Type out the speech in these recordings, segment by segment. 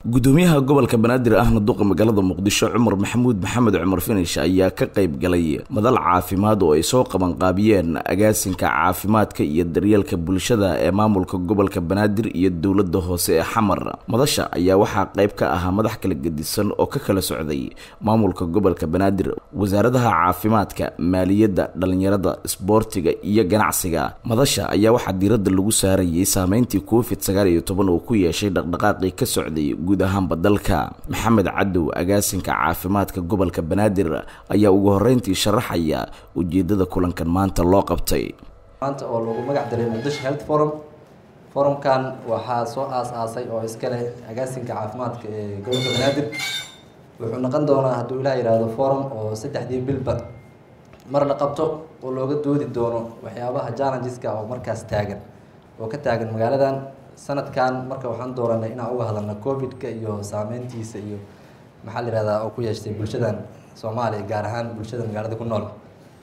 gudoomiyaha gobolka banaadir ahna duqa magaalada muqdisho cumar maxamuud maxamed cumar finish ayaa ka qayb galay madal caafimaad oo ay soo qabanqaabiyeen agaasinka caafimaadka iyo daryeelka bulshada ee maamulka gobolka banaadir iyo dowlada hoose ee xamar madasha ayaa waxaa qayb ka ahaa madax kala gedisan oo ka kala socday maamulka gobolka banaadir wasaaradaha caafimaadka maaliyadda dhalinyarada isboortiga iyo ganacsiga madasha ayaa waxaa diiradda lagu saarayay saameyntii covid sagaal iyo toban uu ku yeeshay dhaqdhaqaaqii ka socday guud ahaanba dalka maxamed cadow agaasinka caafimaadka gobolka banaadir ayaa ugu horeyntii sharaxaya ujeedada kulankan maanta loo qabtay maanta oo lagu magac daray muqdisho health forum forumkan waxaa soo aas-aasay oo iska leh agaasinka caafimaadka ee gobolka banaadir wuxuu noqon doonaa hadduu ilaah yihahdo forum oo saddexdii bilba mar la qabto oo looga doodi doono waxyaabaha challengeska oo markaas taagan oo ka taagan magaaladan sanadkan marka waxaan dooranay inaan uga hadalno covid-ka iyo saameyntiisa iyo maxaa la yihahdaa oo ku yeeshtay bulshadan soomaaliya gaar ahaan bulshada magaalada ku nool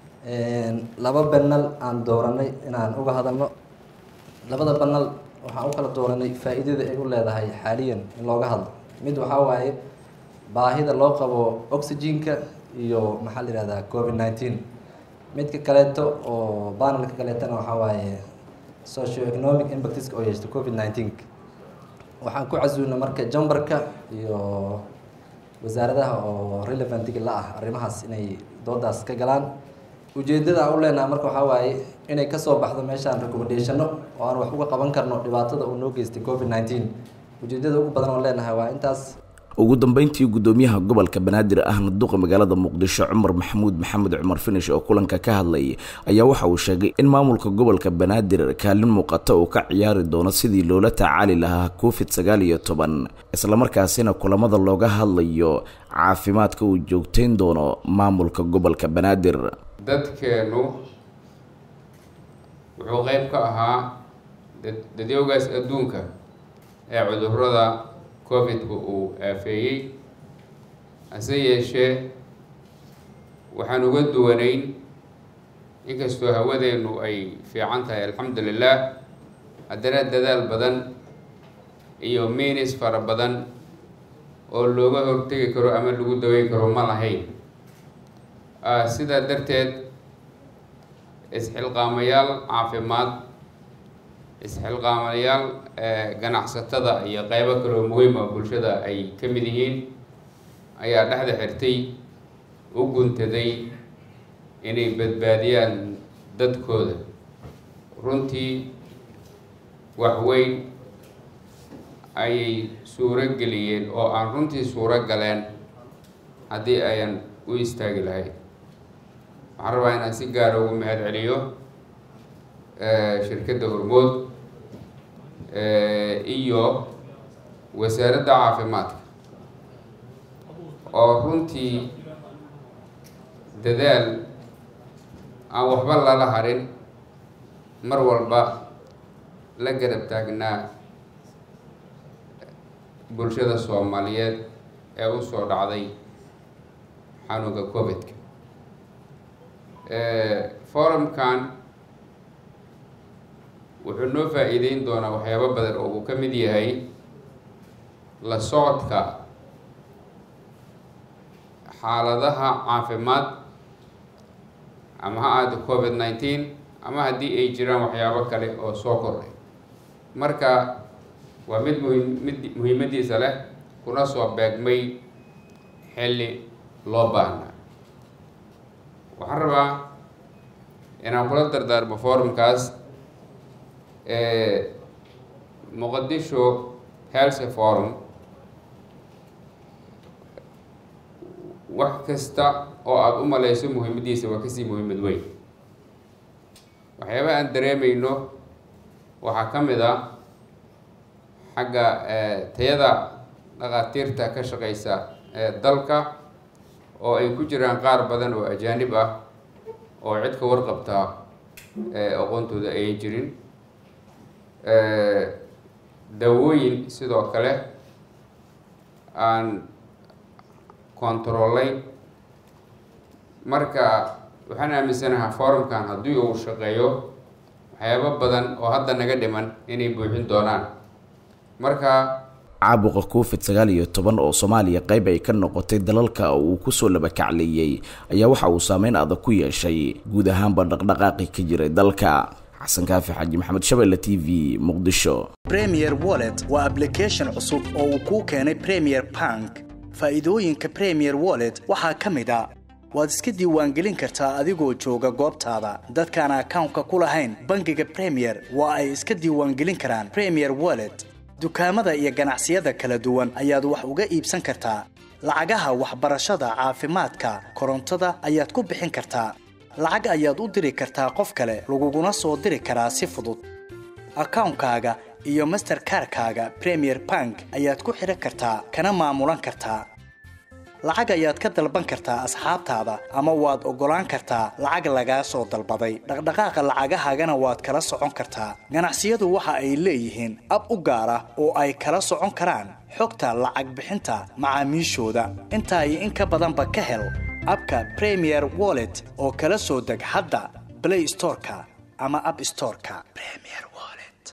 laba banal aan dooranay inaan uga hadalno labada banal waxaan u kala dooranay faa-iidada ay u leedahay xaaliyan in looga hadlo mid waxaa waaye baahida loo qabo oxygenka iyo maxaa la yihahdaa covid nineteen midka kaleeto oo banalka kaleetana waxaa waaye socio economic impactska oo yeeshta covid nineteen waxaan ku casuulna marka jambarka iyo wasaaradaha oo relevantga la ah arrimahaas inay doodaas ka galaan ujeedada aan u leenaha marka waxaa waaye inay kasoo baxdo meeshaan recommendationo oo aan wax uga qaban karno dhibaatada uu noo geystay covid nineteen ujeedada ugu badan oo leenahay waa intaas ugu dambeyntii gudoomiyaha gobolka banaadir ahna duqa magaalada muqdisho cumar maxamuud maxamed cumar finish oo kulanka ka hadlay ayaa waxa uu sheegay in maamulka gobolka banaadir kaalin muuqata uu ka ciyaari doono sidii loola tacaali lahaa covid sagaal iyo toban islamarkaasina kulamada looga hadlayo caafimaadka uu joogteyn doono maamulka gobolka banaadir dadkeenu wuxuu qeyb ka ahaa dadyowgaas adduunka ee cudurada covid-ku uu aafeeyey hase yeeshee waxaan uga duwanayn inkastoo hawadeennu ay fiican tahay alxamdu lilah haddana dadaal badan iyo minis fara badan oo looga hortegi karo ama lagu daweyn karo ma lahayn sidaa darteed isxilqaamayaal caafimaad isxilqaamayaal ganacsatada iyo qeybo kaloo muhiima bulshada ay ka mid yihiin ayaa dhexda xirtay u guntaday inay badbaadiyaan dadkooda runtii waxweyn ayay suuro geliyeen oo aan runtii suuro galeen haddii ayan u istaagi lahayn waxaan rabaa inaan si gaara ugu mahad celiyo shirkadda hormood iyo wasaaradda caafimaadka oo runtii dadaal aan waxba lala harin mar walba la garab taagnaa bulshada soomaaliyeed ee u soo dhacday xanuunka covid-ka forumkan wuxuu noo faa-iideyn doonaa waxyaabo badan oo uu ka mid yahay la socodka xaaladaha caafimaad ama ha aada covid nineteen ama haddii ay jiraan waxyaabo kale oo soo kordhay marka waa mid muhim mid muhiimadiisa leh kuna soo beegmay xilli loo baahnaa waxaan rabaa inaan kula dardaarmo forumkaas muqadisho health forum wax kasta oo aada u maleyso muhiimadiisa waa kasii muhiimad weyn waxyaaba aan dareemeyno waxaa ka mid a xagga tayada dhakhaatiirta ka shaqeysa dalka oo ay ku jiraan qaar badan oo ajaanib ah oo cid ka warqabtaa aqoontooda ayan jirin daawooyin sidoo kale aan controlayn marka waxaan aaminsanahaa forumkan haddii uu shaqeeyo waxyaabo badan oo hadda naga dhiman inay buuxin doonaan marka caabuqa covid sagaal iyo toban oo soomaaliya qayb ay ka noqotay dalalka uu kusoo labakacleeyey ayaa waxa uu saameyn adag ku yeeshay guud ahaanba dhaqdhaqaaqi ka jiray dalka xasan kaafi xaaji maxamed shabeelle t v muqdisho premier wallet waa ablication cusub oo uu kuu keenay premier bank faa'iidooyinka premier wallet waxaa ka mid a waad iska diiwaangelin kartaa adigoo jooga goobtaada dadkaan akawnka ku lahayn bangiga premier waa ay iska diiwaangelin karaan premier wallet dukaamada iyo ganacsiyada kala duwan ayaad wax uga iibsan kartaa lacagaha waxbarashada caafimaadka korontada ayaad ku bixin kartaa lacag ayaad u diri kartaa qof kale laguguna soo diri karaa si fudud akawnkaaga iyo masterkarkaaga premier bank ayaad ku xidhan kartaa kana maamulan kartaa lacag ayaad ka dalban kartaa asxaabtaada ama waad oggolaan kartaa lacag lagaa soo dalbaday dhaqdhaqaaqa lacagahaagana waad kala socon kartaa ganacsiyadu waxa ay leeyihiin ab u gaar ah oo ay kala socon karaan xogta lacag bixinta macaamiishooda intaa iyo in ka badanba ka hel abka premier wallet oo kala soo deg hadda blay storeka ama ab storeka